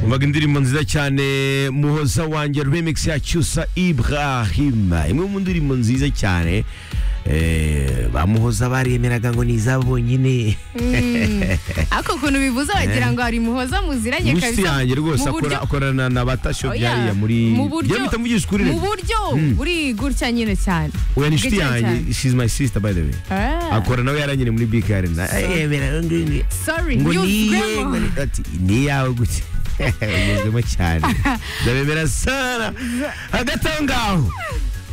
umvaga indirimbo nziza cyane muhoza wanjye remix ya cyusa ibrahima imwe mu ndirimbo nziza cyane eh, ba muhoza baremeraga ngo ni izabo nyine ariko ukuntu bivuze wagira ngo hari muhoza muziranye musi kabisa yanjye rwose mu buryo- akora- akorana na batasho Oya, byariya muri mu buryo- Njyewe mpita mvugisha ukuri mu rero. buryo buri gutya nyine cyane oya ni inshuti Bwicanyi yanjye cyane. she's my sister by the way Ah, akora nawe yaranyere muri big arena ayemera ngo- sorry ngo you niye grandma. ngo ni- ati, ni iyawe gutya ugezemo cyane ndabemera sara hagati aho ngaho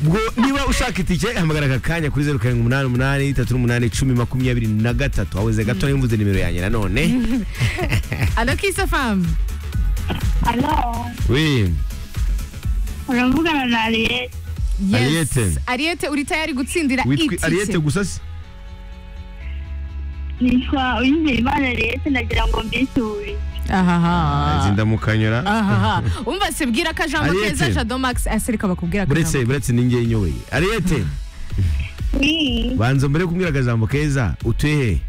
ubwo niba ushaka itike hamagara aka kanya kuri zeru karindwi umunani umunani itatu n'umunani icumi makumyabiri na gatatu haweze gato nayo mvuze nimero yanjye nanone Allo Kiss FM. Halo, we uravugana na Ariel. Yes. Ariete. Ariete uri tayari gutsindira witwa ariyete itike. gusa se Nitwa Uwizeyimana Ariel, nagira ngo mbisure. Ahaha. zindamukanyura Ahaha. Umva se bwira ko jambo Ariete. keza Shadow Max asereka bakubwira buretse buretse ni ngewe nyoweye ariyete Oui, banza mbere yo kumbwira akajambo keza utuye he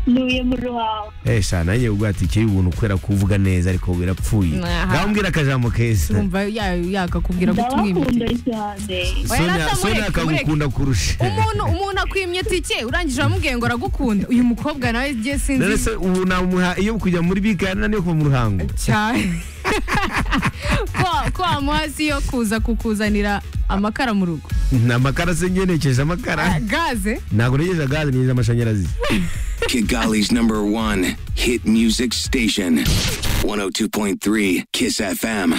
ntuye mu Ruhango. esha nanjye ubwo ati kiri ubuntu kubera kuvuga neza ariko birapfuye Aha. ngaho mbwira akajambo keza Umva ya- yakakubwira guta Ndabakunda umwimye. cyane. Oya, Sonia rata, Sonia mureke, akagukunda kurusha Umuntu umuntu akwimye tike urangije wamubwiye ngo aragukunda. Uyu mukobwa nawe je rero sinzi se ubu namuha iyo kujya muri bigana niyo kuva mu ruhango cyane. Ko ko wamuha si yo kuza kukuzanira amakara mu rugo. nta makara se njye nekeje Ah, amakara Gaze. ntabwo nekeje gaze nekeje amashanyarazi Kigali's number one hit music station. 102.3 Kiss FM.